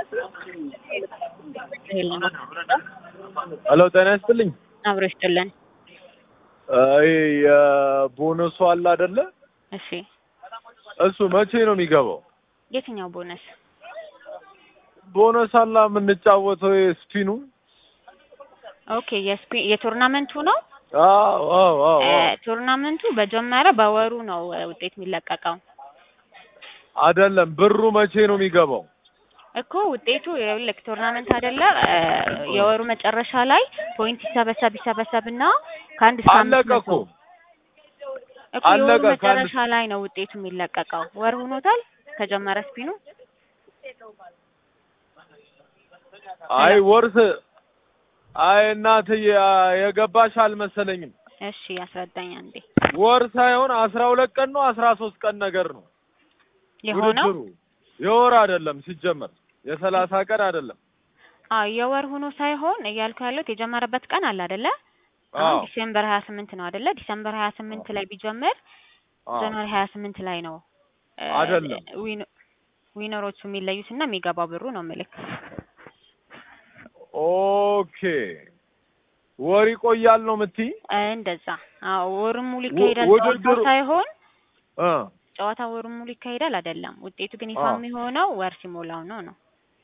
ሄሎ ጤና ይስጥልኝ። አብሮ ይስጥልን። ይሄ የቦነሱ አለ አይደለ? እሺ እሱ መቼ ነው የሚገባው? የትኛው ቦነስ? ቦነስ አላ የምንጫወተው ስፒኑ? ኦኬ የስፔ የቶርናመንቱ ነው። አዎ አዎ አዎ እ ቶርናመንቱ በጀመረ በወሩ ነው እ ውጤት የሚለቀቀው አይደለም። ብሩ መቼ ነው የሚገባው? እኮ ውጤቱ ይኸውልህ ቶርናመንት አይደለ እ የወሩ መጨረሻ ላይ ፖይንት ይሰበሰብ ይሰበሰብና ከአንድ እስከ አምስት አለቀ መቶ እኮ እኮ የወሩ አለቀ። ከአንድ መጨረሻ ላይ ነው ውጤቱ የሚለቀቀው። ወር ሆኖታል ከጀመረ ስፒኑ። አይ ወርስ አይ እናትዬ የገባሽ አልመሰለኝም። እሺ አስረዳኝ አንዴ ወር ሳይሆን አስራ ሁለት ቀን ነው አስራ ሶስት ቀን ነገር ነው የሆነው ውድድሩ። የወር አይደለም ሲጀመር የሰላሳ ቀን አይደለም። አዎ የወር ሆኖ ሳይሆን እያልኩ ያለሁት የጀመረበት ቀን አለ አይደለ? አሁን አዎ ዲሴምበር ሀያ ስምንት ነው አይደለ? ዲሴምበር ሀያ ስምንት ላይ ቢጀምር አዎ ጃንዋሪ ሀያ ስምንት ላይ ነው እ አይደለም። ዊን- ዊነሮቹ የሚለዩት እና የሚገባው ብሩ ነው ምልክ ኦኬ ወር ይቆያል ነው የምትይ? እንደዛ። አዎ ወሩን ሙሉ ው- ይካሄዳል ጨዋታው ውድድሩ ሳይሆን እ ጨዋታ ወሩን ሙሉ ይካሄዳል አይደለም። ውጤቱ ግን ይፋ አዎ የሚሆነው ወር ሲሞላው ነው ነው።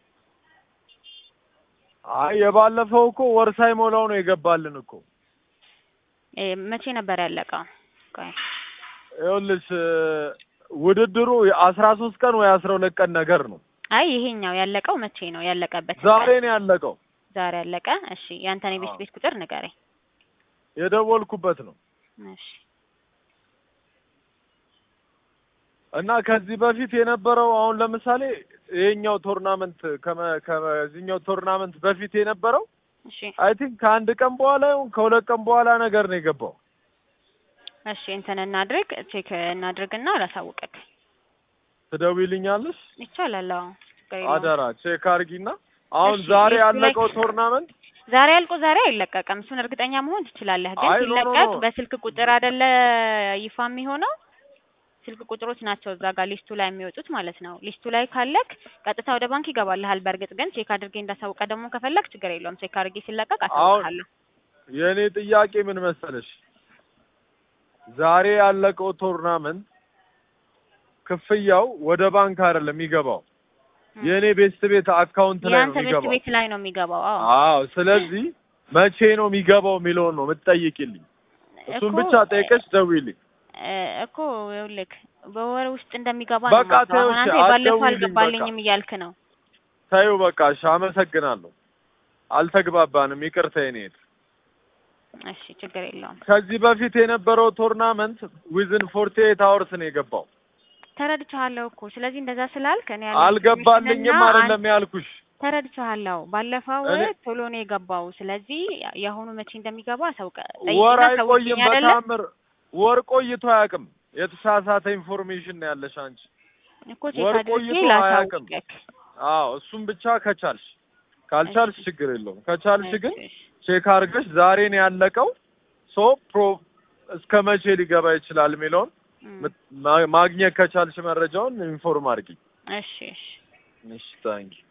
አይ የባለፈው እኮ ወር ሳይሞላው ነው የገባልን እኮ። እ መቼ ነበር ያለቀው? ቆይ ይኸውልሽ እ ውድድሩ የአስራ ሶስት ቀን ወይ አስራ ሁለት ቀን ነገር ነው። አይ ይሄኛው ያለቀው መቼ ነው? ያለቀበትን ዛሬ ቀን ነው ያለቀው። ዛሬ ያለቀ። እሺ ያንተን የቤት አዎ ቤት ቁጥር ንገረኝ። የደወልኩበት ነው እሺ እና ከዚህ በፊት የነበረው አሁን ለምሳሌ ይሄኛው ቶርናመንት ከመ- ከዚህኛው ቶርናመንት በፊት የነበረው እሺ አይ ቲንክ ከአንድ ቀን በኋላ ይሁን ከሁለት ቀን በኋላ ነገር ነው የገባው። እሺ እንትን እናድርግ ቼክ እናድርግና አላሳውቅክ ትደውይልኛለሽ? ይቻላል። አዎ ችግር የለውም። አደራ ቼክ አድርጊና አሁን እሺ ዛሬ ሊስቱ ላይ ያለቀው ቶርናመንት ዛሬ አልቆ ዛሬ አይለቀቅም። እሱን እርግጠኛ መሆን ትችላለህ። ግን አይ ኖ ኖ ሲለቀቅ ኖ በስልክ ቁጥር አይደለ ይፋ የሚሆነው። ስልክ ቁጥሮች ናቸው እዛ ጋር ሊስቱ ላይ የሚወጡት ማለት ነው። ሊስቱ ላይ ካለክ ቀጥታ ወደ ባንክ ይገባልሃል። በእርግጥ ግን ቼክ አድርጌ እንዳሳውቀ ደግሞ ከፈለክ ችግር የለውም። ቼክ አድርጌ ሲለቀቅ አሁን አሳውቅሃለሁ። የእኔ ጥያቄ ምን መሰለሽ፣ ዛሬ ያለቀው ቶርናመንት ክፍያው ወደ ባንክ አይደለም የሚገባው እም። የእኔ ቤስት ቤት አካውንት ላይ ነው የአንተ ቤት የሚገባው። ቤት ላይ ነው የሚገባው። አዎ አዎ ስለዚህ መቼ ነው የሚገባው የሚለውን ነው የምትጠይቂልኝ። እሱን እኮ ብቻ ጠይቀሽ ደውይልኝ። እ እኮ ይኸውልህ በወር ውስጥ እንደሚገባ ነው በቃ የማውቀው። ተይው አሁን እሺ፣ አንተ የባለፈው አትደውይልኝ በቃ አልገባልኝም እያልክ ነው። ተይው በቃ እሺ፣ አመሰግናለሁ። አልተግባባንም፣ ይቅርታ የኔ እህት። እሺ ችግር የለውም። ከዚህ በፊት የነበረው ቶርናመንት ዊዝን ፎርቲ ኤይት አወርስ ነው የገባው። ተረድቻለሁ እኮ ስለዚህ እንደዛ ስላልክ እኔ ያለኝ ኢንፎርሜሽን እና አልገባልኝም አንድ አይደለም ያልኩሽ። ተረድቻለሁ። ባለፈው እኔ ቶሎ ነው የገባው። ስለዚህ የአሁኑ መቼ እንደሚገባ አሳውቀ ወር ጠይቅና አይቆይም አሳውቅኝ አይደለ? በታምር ወር ቆይቶ አያውቅም። የተሳሳተ ኢንፎርሜሽን ነው ያለሽ አንቺ። እኮ ቼክ ወር አድርጌ ቆይቶ አያውቅም። ላሳውቅክ። አዎ እሱም ብቻ ከቻልሽ፣ እሺ ካልቻልሽ ችግር የለውም። ከቻልሽ እሺ ግን እሺ ቼክ አድርገሽ ዛሬ ነው ያለቀው ሶ ፕሮ እስከ መቼ ሊገባ ይችላል የሚለውን እም፣ ምት- ማ- ማግኘት ከቻልሽ መረጃውን ኢንፎርም አድርጊ። እሺ እሺ እሺ ታንኪ